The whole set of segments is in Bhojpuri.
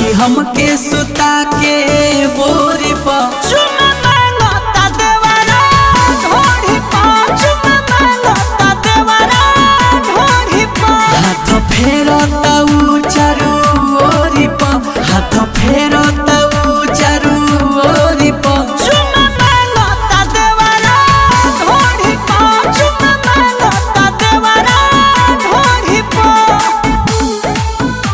सखी हमके सुता के बोरी पर चुमा मांगता देवरा ढोढ़ी पर चुमा मांगता देवरा ढोढ़ी पर हाथ फेरता उ चारू ओरी पर हाथ फेरता उ चारू ओरी पर चुमा मांगता देवरा ढोढ़ी पर चुमा मांगता देवरा ढोढ़ी पर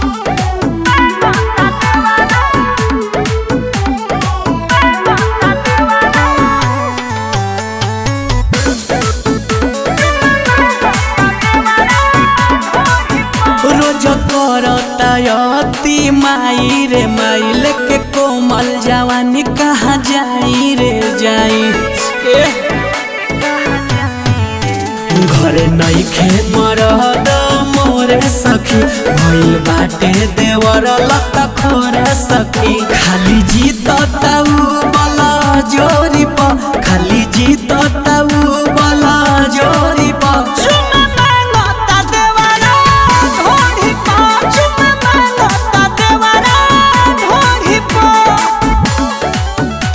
रोज करता अति माई रे माई लेके कोमल जवानी कहाँ जाई रे जाई ए घरे नहीं खे मरद मोरे सखी भइल बाटे देवर लत खोरे सखी खाली जीत ताऊ बला जोरी प खाली जीत ताऊ बला जोरी प चुमा मांगता देवरा ढोढ़ी प चुमा मांगता देवरा ढोढ़ी प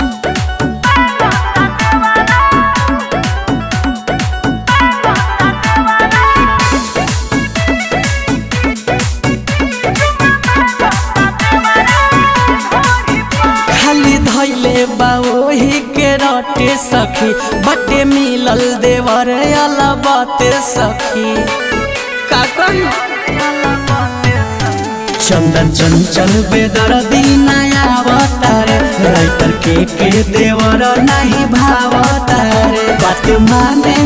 खाली धैले बा ओही के रटे सखी बटे मिलल देवर अला बाते सखी का कही चंदन चंचल बेदर दीनाया अवतार राइटर के के देवर नहीं भावतार बात माने